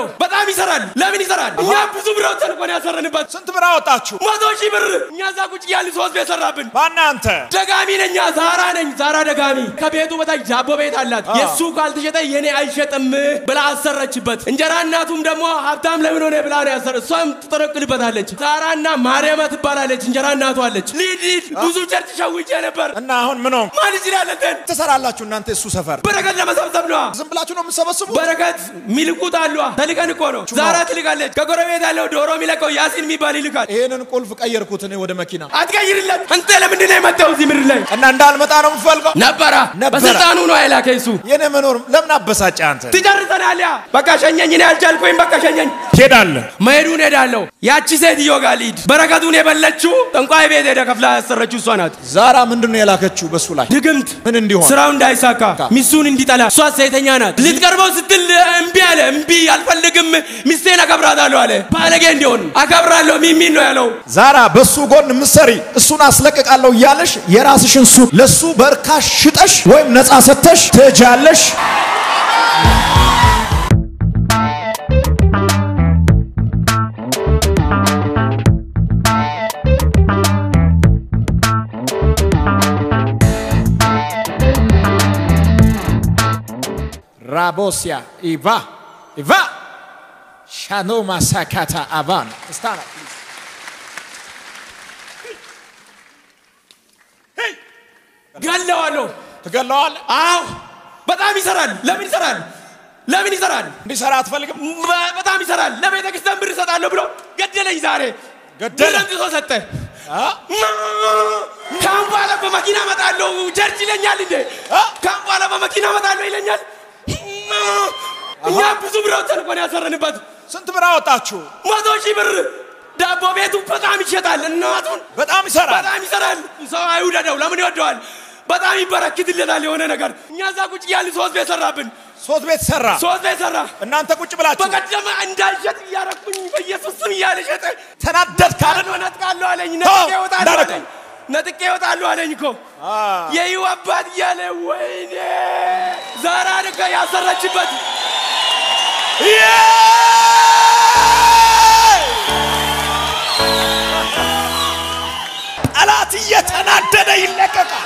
ገለዋለሁ። በጣም ይሰራል። ለምን ይሰራል? እኛ ብዙ ብር አውጥተን እኮ ነው ያሰረንበት። ስንት ብር አወጣችሁ? መቶ ሺህ ብር እኛ እዛ ቁጭ ያልን ሶስት ቤት ሰራብን። ማነህ አንተ? ደጋሚ ነኝ፣ ዛራ ነኝ። ዛራ ደጋሚ ከቤቱ በታች ዳቦ ቤት አላት። የእሱ ካልተሸጠ የኔ አይሸጥም ብላ አሰረችበት። እንጀራ እናቱም ደግሞ ሀብታም ለምን ሆነ ብላ ነው ያሰረ። እሷም ትጠረቅልበታለች። ዛራና ማርያማ ትባላለች። እንጀራ እናቱ አለች። ሊድ ሊድ ብዙ ቸርች ሸውጄ ነበር። እና አሁን ምን ሆንክ? ማን ይችላል እንትን ትሰራላችሁ እናንተ እሱ ሰፈር በረከት ለመሰብሰብ ነዋ። ዝም ብላችሁ ነው የምትሰበስቡት? በረከት ሚልኩት አሉ። ተልከን እኮ ነው። ዛራ ትልካለች። ከጎረቤት ያለው ዶሮ የሚለቀው ያሲን የሚባል ይልካል። ይሄንን ቁልፍ ቀየርኩት እኔ ወደ መኪና አትቀይርለት። አንተ ለምንድን ነው የመጣው እዚህ ምድር ላይ? እና እንዳልመጣ ነው የምትፈልገው? ነበራ ነበረ። በስልጣኑ ነው አይላከ እሱ የኔ መኖር ለምን አበሳጨ አንተ? ትጨርሰናል። ያ በቃ ሸኘኝ። እኔ አልቻልኩኝ። በቃ ሸኘኝ። ትሄዳለህ። መሄዱን ሄዳለሁ። ያቺ ሴትዮ ጋር ልሂድ። በረከቱን የበለችው ጠንቋይ ቤት ሄደ ከፍላ ያሰረችው እሷ ናት። ዛራ ምንድን ነው የላከችው በሱ ላይ ድግምት ምን እንዲሆን? ስራው እንዳይሳካ ሚስቱን እንዲጠላ እሷ ሴተኛ ናት። ልትቀርበው ስትል እምቢ አለ። እምቢ አልፈልግም፣ ሚስቴን አከብራታለሁ አለ። ባለጌ እንዲሆን አከብራለሁ ሚሚን ነው ያለው። ዛራ በሱ ጎን ምሰሪ እሱን አስለቅቃለሁ እያለሽ የራስሽን ሱቅ ለሱ በርካሽ ሽጠሽ ወይም ነፃ ሰተሽ ትሄጃለሽ። ራቦሲያ ኢቫ ኢቫ ሻኖ ማሳካታ አቫን ስታና ገለዋለሁ። ትገለዋለህ። አዎ በጣም ይሰራል። ለምን ይሰራል? ለምን ይሰራል? እንዲሰራ አትፈልግም? በ- በጣም ይሰራል። ለቤተ ክርስቲያን ብር እሰጣለሁ ብሎ ገደለኝ። ዛሬ ገደለ? ብር አምጥቶ ሰጠ። አ? ካሁን በኋላ በመኪና እመጣለሁ ቸርች ይለኛል እንዴ? አ? ካሁን በኋላ በመኪና እመጣለሁ ይለኛል። እኛ ብዙ ብር አውጥተን እኮ ነው ያሰረንበት። ስንት ብር አወጣችሁ? መቶ ሺህ ብር ዳቦ ቤቱ በጣም ይሸጣል። እናቱን በጣም ይሰራል። በጣም ይሰራል። ሰው አይውደደው። ለምን ይወደዋል? በጣም ይበረክትለታል የሆነ ነገር። እኛ እዛ ቁጭ ያልን ሶስት ቤት ሰራብን። ሶስት ቤት ሰራ። ሶስት ቤት ሰራ። እናንተ ቁጭ ብላችሁ በቀደመ እንዳልሸጥ እያረኩኝ በኢየሱስ ስም እያለ ሸጠ። ተናደድክ አይደል? ካለ ነጥቃለሁ አለኝ። ነጥቄ እወጣለሁ እንዳደረገው። አለኝ። ነጥቄ እወጣለሁ አለኝ እኮ የይሁ አባት እያለ ወይኔ ዛራ ልከ ያሰረችበት ጠላት እየተናደደ ይለቀቃል።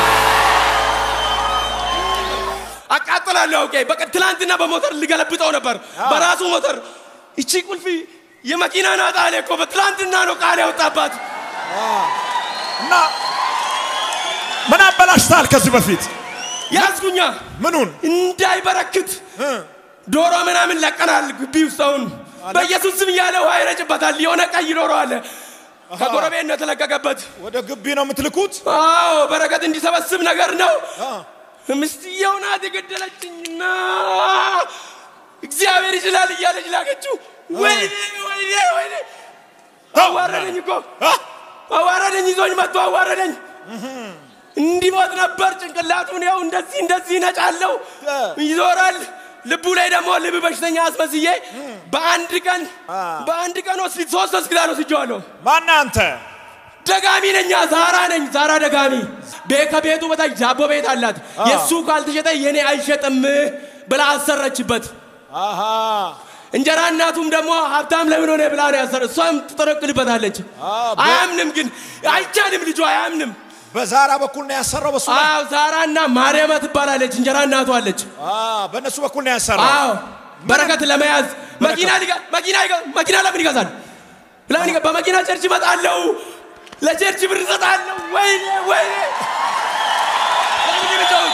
አቃጥላለሁ። ኦኬ በቃ ትላንትና በሞተር ልገለብጠው ነበር በራሱ ሞተር። እቺ ቁልፊ የመኪና ናት አለ እኮ በትላንትና ነው ቃል ያወጣባት። እና ምን አበላሽታል ከዚህ በፊት ያዝጉኛ ምኑን እንዳይበረክት ዶሮ ምናምን ለቀናል ግቢ ውስጥ አሁን በኢየሱስ ስም እያለ ውሃ ይረጭበታል። የሆነ ቀይ ዶሮ አለ ከጎረቤት ነው የተለቀቀበት። ወደ ግቢ ነው የምትልኩት? አዎ በረከት እንዲሰበስብ ነገር ነው። ምስትየው ናት የገደለችኝና እግዚአብሔር ይችላል እያለች ላከችው። ወይኔ ወይኔ ወይኔ አዋረደኝ እኮ አዋረደኝ፣ ይዞኝ መጥቶ አዋረደኝ። እንዲሞት ነበር ጭንቅላቱን ያው እንደዚህ እንደዚህ ነጫለው ይዞራል። ልቡ ላይ ደግሞ ልብ በሽተኛ አስመስዬ በአንድ ቀን በአንድ ቀን ወስድ ሶስት ሆስፒታል ወስጄዋለሁ። ማነህ አንተ? ደጋሚ ነኛ ዛራ ነኝ። ዛራ ደጋሚ ቤ- ከቤቱ በታች ዳቦ ቤት አላት። የእሱ ካልተሸጠ የኔ አይሸጥም ብላ አሰረችበት። አሃ እንጀራ እናቱም ደግሞ ሀብታም ለምን ሆነ ብላ ነው ያሰረ። እሷም ትጠረቅልበታለች። አያምንም፣ ግን አይቻልም። ልጁ አያምንም። በዛራ በኩል ነው ያሰራው። በሱ ላይ አዎ ዛራና ማርያማ ትባላለች። እንጀራ እናቱ አለች። አ በእነሱ በኩል ነው ያሰራው። አዎ በረከት ለመያዝ መኪና ሊጋ- መኪና ይጋ- መኪና ለምን ይገዛል? ለምን ይገ- በመኪና ቸርች እመጣለሁ፣ ለቸርች ብር እሰጣለሁ። ወይኔ ወይኔ ለምን ይመጣው?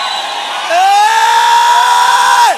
ኤይ!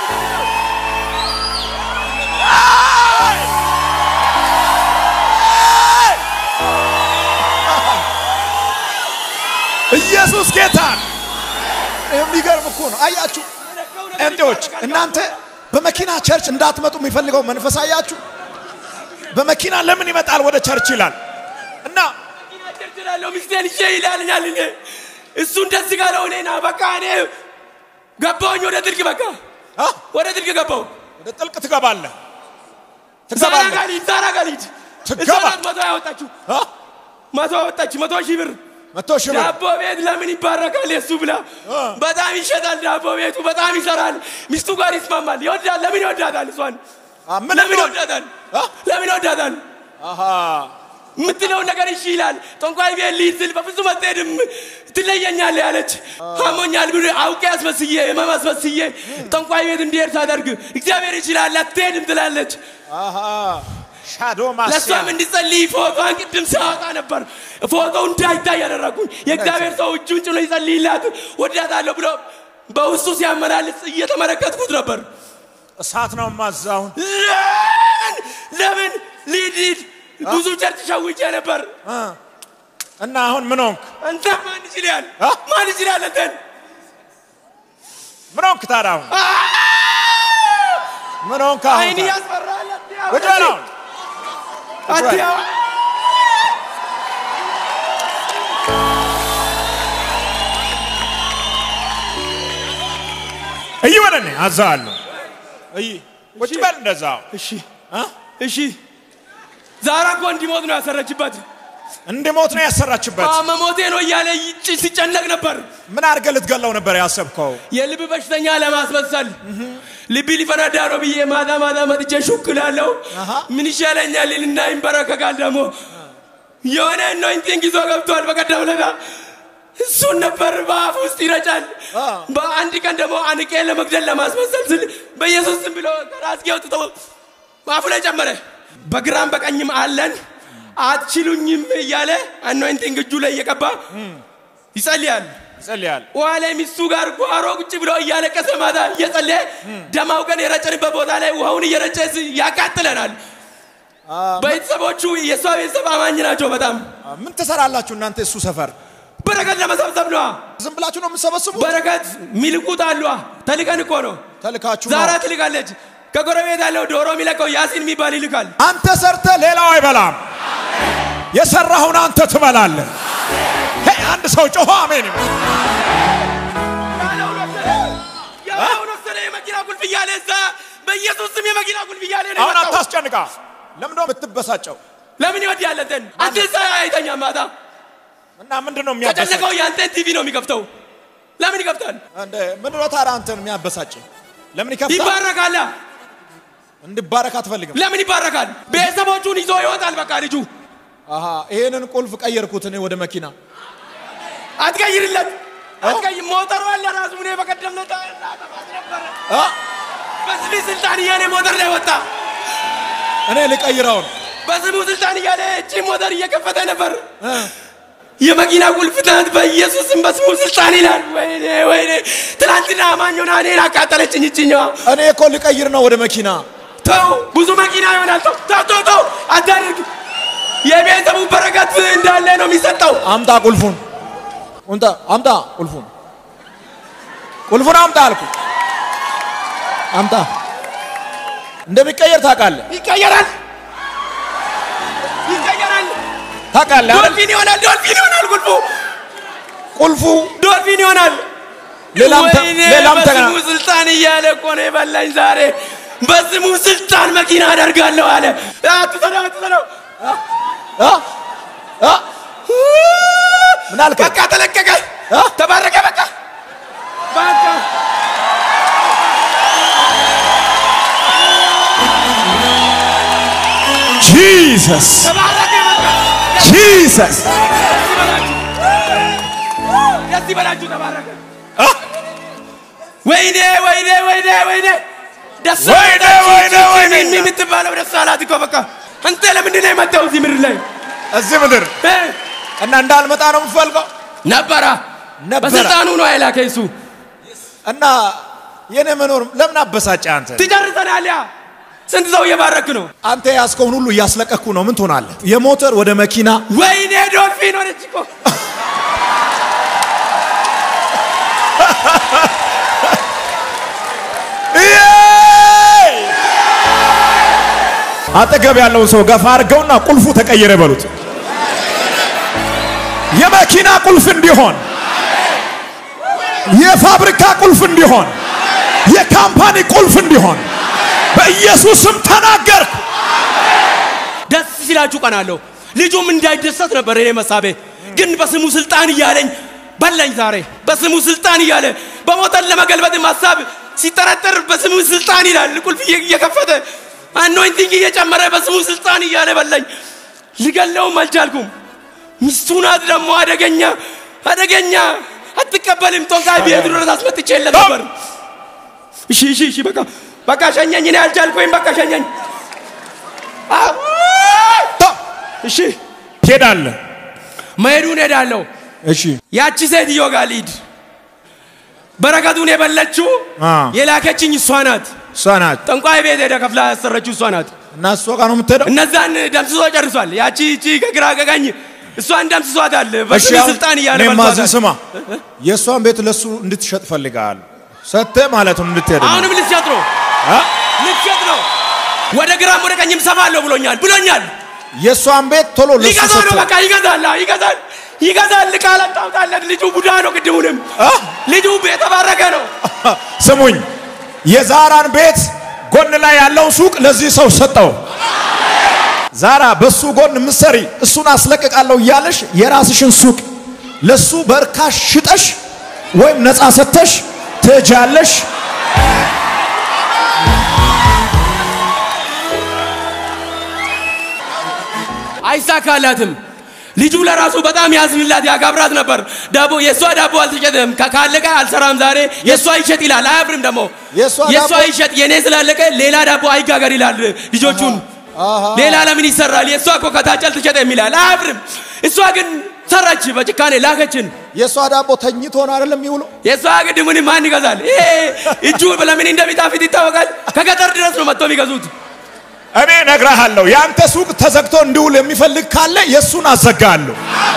ኢየሱስ ጌታ ነው። የሚገርም እኮ ነው። አያችሁ ጴንጤዎች፣ እናንተ በመኪና ቸርች እንዳትመጡ የሚፈልገው መንፈስ አያችሁ። በመኪና ለምን ይመጣል ወደ ቸርች ይላል እና መኪና ቸርች እላለሁ፣ ሚስቴን ይዤ ይላልኛል። እኔ እሱ እንደዚህ ጋለው እኔና በቃ እኔ ገባሁኝ ወደ ጥልቅ በቃ አ? ወደ ጥልቅ ገባሁ። ወደ ጥልቅ ትገባለህ ዛራ ትገባለህ ጋር ልሂድ፣ ዛራ ጋር ልሂድ። ትገባ- እሷ ናት መቶ ያወጣችሁ አ? መቶ አወጣች፣ መቶ ሺህ ብር መቶ ሺህ ብር ዳቦ ቤት ለምን ይባረካል? የሱ ብላ በጣም ይሸጣል። ዳቦ ቤቱ በጣም ይሰራል። ሚስቱ ጋር ይስማማል። ይወዳል። ለምን ይወዳታል? እሷን አ፣ ምን ለምን እንደሆነ- ይወዳታል? አ? ለምን ይወዳታል? አሃ የምትለውን ነገር እሺ ይላል። ጠንቋይ ቤት ልሂድ ስል በፍጹም አትሄድም ትለየኛለህ ያለች አሞኛል ብሎ አውቄ አስመስዬ ህመም አስመስዬ ጠንቋይ ቤት እንዲሄድ ሳደርግ እግዚአብሔር ይችላል አትሄድም ትላለች። አሃ ሻዶ ማስያ ለእሷም እንዲጸልይ ፎቶን ቅድም ሲያወጣ ነበር። ፎቶው እንዳይታይ ያደረጉኝ የእግዚአብሔር ሰው እጁን ጭኖ ይጸልይላት ወዳታለሁ ብሎ በውስጡ ሲያመላልስ እየተመለከትኩት ነበር። እሳት ነው ማዛውን ለምን ለምን ሊድ ሊድ ብዙ ቸርች ሸውጄ ነበር። እና አሁን ምን ሆንክ? አንተ ማን ይችላል? አ? ማን ይችላል? አንተን ምን ሆንክ ታዲያ? አሁን ምን ሆንክ? አሁን አይን ታዲያ? ያስፈራል። ቁጭ በል አሁን። አትያ እይ ወደ እኔ አዛለሁ። እይ ቁጭ በል እንደዛው። እሺ አ? እሺ። ዛራ እኮ እንዲሞት ነው ያሰረችበት። እንድሞት ነው ያሰራችበት። መሞቴ ነው እያለ ይጭ- ሲጨነቅ ነበር። ምን አድርገህ ልትገለው ነበር ያሰብከው? የልብ በሽተኛ ለማስመሰል ልቢ ሊፈነዳ ነው ብዬ ማታ ማታ መጥቼ ሹክ እላለሁ። አሃ። ምን ይሻለኛል ይልና ይንበረከካል። ደግሞ የሆነ አኖይንቲንግ ይዞ ገብቷል። በቀደም ዕለት እሱን ነበር በአፍ ውስጥ ይረጫል። አ። በአንድ ቀን ደግሞ አንቄ ለመግደል ለማስመሰል ስል በኢየሱስ ስም ብሎ ከራስጌ አውጥቶ በአፉ ላይ ጨመረ። በግራም በቀኝም አለን አትችሉኝም እያለ አኖይንቲንግ እጁ ላይ እየቀባ ይጸልያል። ይጸልያል። ውሃ ላይ ሚስቱ ጋር ጓሮ ቁጭ ብሎ እያለቀሰ ማታ እየጸለየ ደማው ቀን የረጨንበት ቦታ ላይ ውሃውን እየረጨ ስ- ያቃጥለናል። ቤተሰቦቹ የእሷ ቤተሰብ አማኝ ናቸው። በጣም ምን ትሰራላችሁ እናንተ እሱ ሰፈር? በረከት ለመሰብሰብ ነዋ። ዝም ብላችሁ ነው የምትሰበስቡት? በረከት ሚልቁት አሏ። ተልቀን እኮ ነው። ተልካችሁ ነው። ዛራ ትልቃለች። ከጎረቤት ያለው ዶሮ የሚለቀው ያሲን የሚባል ይልካል። አንተ ሰርተ ሌላው አይበላም። የሰራኸውን አንተ ትበላለህ። ሄ አንድ ሰው ጮሆ አሜን ይበል። ያለውን ወሰደ። ያለውን ወሰደ። የመኪና ቁልፍ እያለ እዛ በኢየሱስ ስም የመኪና ቁልፍ እያለ ነው አሁን የመጣው። አታስጨንቃ። ለምንድን ነው የምትበሳጨው? ለምን ይወድ ያለንተን አንተ እዛ አይተኛም ማታ እና ምንድን ነው የሚያበሳጭ? ከጨነቀው የአንተን ቲቪ ነው የሚከፍተው። ለምን ይከፍታል? እንደ ምንድን ነው ታዲያ አንተን የሚያበሳጭ? ለምን ይከፍታል? ይባረካላ። እንድባረክ አትፈልግም? ለምን ይባረካል? ቤተሰቦቹን ይዞ ይወጣል። በቃ ልጁ አሃ ይሄንን ቁልፍ ቀየርኩት እኔ ወደ መኪና። አትቀይርለት። አትቀይር። ሞተሩ አለ ራሱ። እኔ በቀደም ዕለት ነበረ አ በስሜ ስልጣን እያለ ሞተር ላይ ወጣ። እኔ ልቀይረውን በስሙ ስልጣን እያለ እቺ ሞተር እየከፈተ ነበር። የመኪና ቁልፍ ትናንት በኢየሱስም በስሙ ስልጣን ይላል። ወይኔ ወይኔ! ትናንትና አማኝ ሆና እኔን አቃጠለችኝ እችኛዋ። እኔ እኮ ልቀይር ነው ወደ መኪና። ተው፣ ብዙ መኪና ይሆናል። ተው ተው ተው ተው፣ አታድርግ። የቤተሰቡ በረከት እንዳለ ነው የሚሰጠው። አምጣ ቁልፉን፣ እንጣ አምጣ ቁልፉን፣ ቁልፉን አምጣ አልኩ። አምጣ። እንደሚቀየር ታውቃለህ፣ ይቀየራል፣ ይቀየራል። ታውቃለህ አይደል? ዶልፊን ይሆናል፣ ዶልፊን ይሆናል። ቁልፉ ቁልፉ ዶልፊን ይሆናል። ሌላም ተ- ወይኔ ሌላም ተገና በስሙ ስልጣን እያለ እኮ ነው የበላኝ ዛሬ። በስሙ ስልጣን መኪና አደርጋለሁ አለ። አትሰነው፣ አትሰነው። አ አ ምን አልከኝ? በቃ ተለቀቀ፣ አ? ተባረከ። በቃ በቃ ጂሰስ ተባረከ። በቃ ጂሰስ ደስ ይበላችሁ፣ ተባረከ። ወይኔ ወይኔ ወይኔ ወይኔ ደስ ወይኔ ወይኔ ወይኔ ሚሚ የምትባለው ደስ አላት እኮ በቃ። አንተ ለምንድን ነው የመጣው እዚህ ምድር ላይ እዚህ ምድር እ? እና እንዳልመጣ ነው የምትፈልገው ነበራ ነበረ። በስልጣኑ ነው አይላከ እሱ እና የኔ መኖር ለምን አበሳጨ? አንተ ትጨርሰናል። ያ ስንት ሰው እየባረክ ነው። አንተ ያስከውን ሁሉ እያስለቀኩ ነው። ምን ትሆናለህ? የሞተር ወደ መኪና ወይኔ ዶልፊን ሆነች እኮ አጠገብ ያለውን ሰው ገፋ አድርገውና ቁልፉ ተቀየረ በሉት። የመኪና ቁልፍ እንዲሆን፣ የፋብሪካ ቁልፍ እንዲሆን፣ የካምፓኒ ቁልፍ እንዲሆን በኢየሱስም ተናገርኩ። ደስ ሲላችሁ ቀናለሁ። ልጁም እንዳይደሰት ነበር እኔ መሳቤ። ግን በስሙ ስልጣን እያለኝ በላኝ። ዛሬ በስሙ ስልጣን እያለ በሞተን ለመገልበጥም ሀሳብ ሲጠረጠር በስሙ ስልጣን ይላል። ቁልፍ እየ- እየከፈተ አኖይንቲንግ እየጨመረ በስሙ ስልጣን እያለ በላኝ። ልገለውም አልቻልኩም። ሚስቱ ናት ደግሞ አደገኛ አደገኛ አትቀበልም። ጦንቃይ ቤት ድረስ አስመጥቼ የለም ነበር። እሺ እሺ እሺ በቃ በቃ ሸኘኝ። እኔ አልቻልኩኝ። በቃ ሸኘኝ። አዎ። እሺ ትሄዳለህ። መሄዱን ሄዳለሁ። እሺ ያቺ ሴትዮ ጋር ልሂድ። በረከቱን የበለችው አ። የላከችኝ እሷ ናት። እሷ ናት ጠንቋይ ቤት ሄደ ከፍላ ያሰረችው እሷ ናት። እና እሷ ጋር ነው የምትሄደው። እነዛን ደምስሶ ጨርሷል። ያቺ እቺ ከግራ ከቀኝ እሷን ደምስሷታል። በስሜ አሁን ስልጣን እያለ እኔ ማዝን በልቷታል። ስማ፣ የእሷን ቤት ለሱ እንድትሸጥ ፈልጋል ሰጥተህ ማለት ነው እንድትሄድ ነው። አሁንም ልትሸጥ ነው አ? ልትሸጥ ነው። ወደ ግራም ወደ ቀኝም ሰፋለሁ ብሎኛል ብሎኛል። የእሷን ቤት ቶሎ ለሱ ሊገዛ ነው ሰጥተህ በቃ ይገዛል፣ አዎ፣ ይገዛል፣ ይገዛል። ቃል አታውጣለት። ልጁ ቡዳ ነው። ቅድሙንም አ? ልጁ የተባረከ ነው። ስሙኝ፣ የዛራን ቤት ጎን ላይ ያለውን ሱቅ ለዚህ ሰው ሰጠው። ዛራ በሱ ጎን ምሰሪ እሱን አስለቅቃለሁ እያለሽ የራስሽን ሱቅ ለሱ በርካሽ ሽጠሽ ወይም ነፃ ሰጥተሽ ትሄጃለሽ። አይሳካላትም። ልጁ ለራሱ በጣም ያዝንላት ያጋብራት ነበር። ዳቦ የእሷ ዳቦ አልተሸጠም። ካ- ካለቀ አልሰራም ዛሬ የእሷ ይሸጥ ይላል። አያፍርም ደግሞ የእሷ የእሷ ዳቦ- ይሸጥ የኔ ስላለቀ ሌላ ዳቦ አይጋገር ይላል ልጆቹን። አሃ። ሌላ ለምን ይሰራል? የእሷ እኮ ከታች አልተሸጠም ይላል። አያፍርም። እሷ ግን ሰራች፣ በጭካኔ ላከችን። የእሷ ዳቦ ተኝቶ ነው አይደለም የሚውለው። የእሷ ግድ ምን ማን ይገዛል? ይሄ እጁ ለምን እንደሚጣፍጥ ይታወቃል። ከገጠር ድረስ ነው መጥቶ የሚገዙት። እኔ እነግርሃለሁ፣ የአንተ ሱቅ ተዘግቶ እንዲውል የሚፈልግ ካለ የእሱን አዘጋለሁ።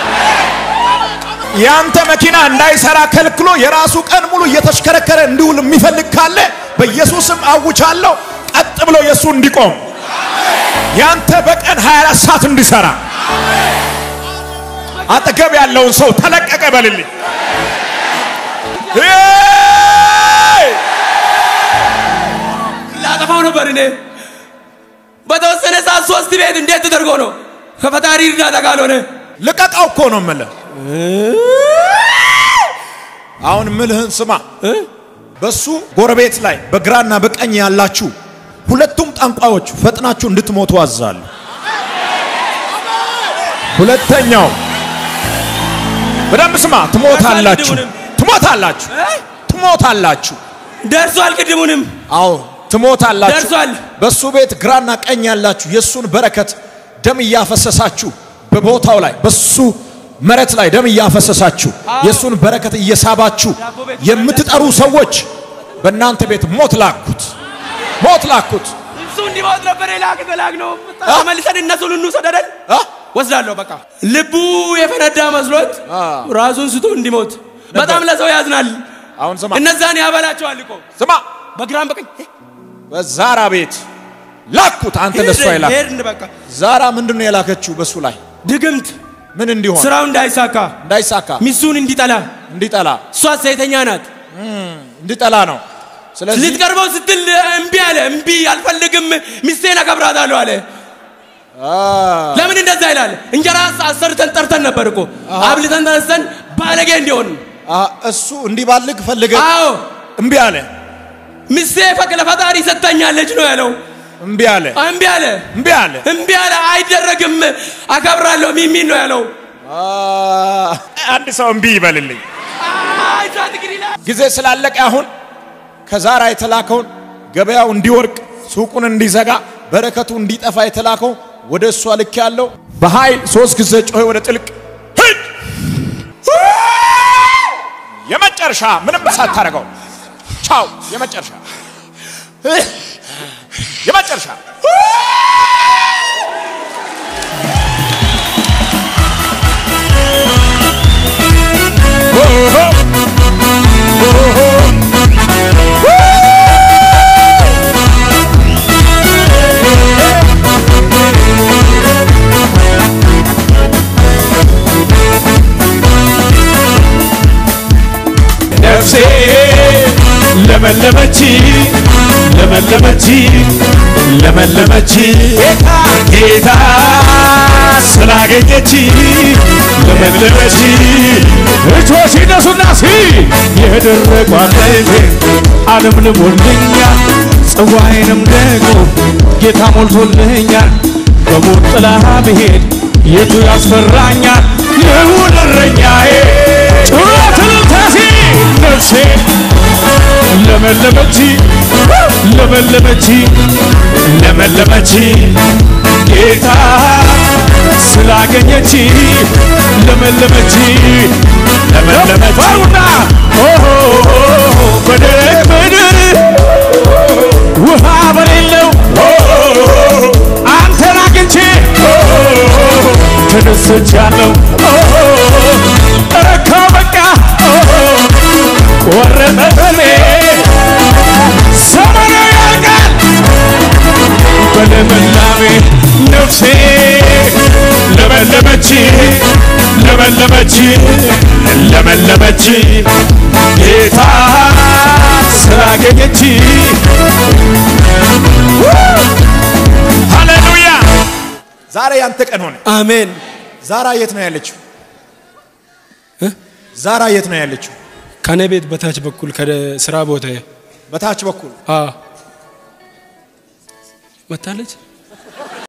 የአንተ መኪና እንዳይሰራ ከልክሎ የራሱ ቀን ሙሉ እየተሽከረከረ እንዲውል የሚፈልግ ካለ በኢየሱስም አውቻለሁ፣ ቀጥ ብሎ የእሱ እንዲቆም ያንተ በቀን 24 ሰዓት እንዲሰራ አጠገብ ያለውን ሰው ተለቀቀ በልልኝ። ሄይ! ላጠፋው ነበር እኔ በተወሰነ ሰዓት ሶስት ቤት እንዴት ተደርጎ ነው ከፈጣሪ እርዳታ ካልሆነ ልቀቃው እኮ ነው የምልህ። አሁን ምልህን ስማ። በሱ ጎረቤት ላይ በግራና በቀኝ ያላችሁ ሁለቱም ጠንቋዮች ፈጥናችሁ እንድትሞቱ አዛለሁ። ሁለተኛው በደንብ ስማ፣ ትሞታላችሁ፣ ትሞታላችሁ፣ ትሞታላችሁ። ደርሷል። ቅድሙንም አዎ ትሞታላችሁ። ደርሷል። በሱ ቤት ግራና ቀኝ ያላችሁ የሱን በረከት ደም እያፈሰሳችሁ በቦታው ላይ በሱ መሬት ላይ ደም እያፈሰሳችሁ የሱን በረከት እየሳባችሁ የምትጠሩ ሰዎች በእናንተ ቤት ሞት ላኩት፣ ሞት ላኩት። እሱ እንዲሞት ነበር የላክ ተላክ ነው ተመልሰን እነሱን እንውሰድ አይደል አ? ወስዳለሁ። በቃ ልቡ የፈነዳ መስሎት አ። ራሱን ስቶ እንዲሞት በጣም ለሰው ያዝናል። አሁን ስማ እነዛን ያበላቸዋል እኮ ስማ፣ በግራም በቀኝ በዛራ ቤት ላኩት። አንተ ለሱ አይላክ። ሄድን። በቃ ዛራ ምንድን ነው የላከችው? በሱ ላይ ድግምት ምን እንዲሆን ስራው እንዳይሳካ እንዳይሳካ ሚስቱን እንዲጠላ እንዲጠላ እሷ ሴተኛ ናት። እንዲጠላ ነው። ስለዚህ ልትቀርበው ስትል እምቢ አለ። እምቢ አልፈልግም፣ ሚስቴን አከብራታለሁ አለ። አ፣ ለምን እንደዛ ይላል? እንጀራ አሰርተን ጠርተን ነበር እኮ አብልተን ተነስተን ባለጌ እንዲሆን። አ፣ እሱ እንዲባልግ ፈልገ አዎ እምቢ አለ፣ ሚስቴ ፈቅ ለፈጣሪ ሰጥታኛለች ነው ያለው። እምቢ አለ፣ እምቢ አለ፣ እምቢ አለ። እምቢ አለ። አይደረግም፣ አከብራለሁ ሚሚን ነው ያለው። አ፣ አንድ ሰው እምቢ ይበልልኝ። አይ ዛት እንግዲህ ላ- ጊዜ ስላለቀ አሁን ከዛራ የተላከውን ገበያው እንዲወርቅ ሱቁን እንዲዘጋ በረከቱ እንዲጠፋ የተላከው ወደ እሷ ልክ ያለው በኃይል ሶስት ጊዜ ጮኸ ወደ ጥልቅ ሂድ። የመጨረሻ ምንም ሳታደርገው ቻው። የመጨረሻ የመጨረሻ ነፍሴ ለመለመች ለመለመች ለመለመች ጌታ ጌታ ስላገኘች ለመለመች እጆች ይነሱና ሲ የደረቁ አጥንቴን ዓለም ልሞልኛል ጽዋዬንም ደግሞ ጌታ ሞልቶልኛል በሞት ጥላ ብሄድ የቱ ያስፈራኛል ልሁን እረኛዬ ጩኸት ልታሲ ነፍሴ ለመለመች ለመለመች ለመለመች ጌታ ስላገኘች ለመለመች ለመለመች ባሩና በደረቅ ምድር ውሃ በሌለው አንተን አግኝቼ ተደስቻለሁ ረካ በቃ ቆረጠ በኔ ዘመኑ ያልቃል በልምላሜ ነፍሴ ለመለመች ለመለመች ለመለመች ጌታ ስላገኘች ሃሌሉያ ዛሬ ያንተ ቀን ሆነ አሜን። ዛራ የት ነው ያለችው እ? ዛራ የት ነው ያለችው ከኔ ቤት በታች በኩል ከስራ ቦታ በታች በኩል መታለች።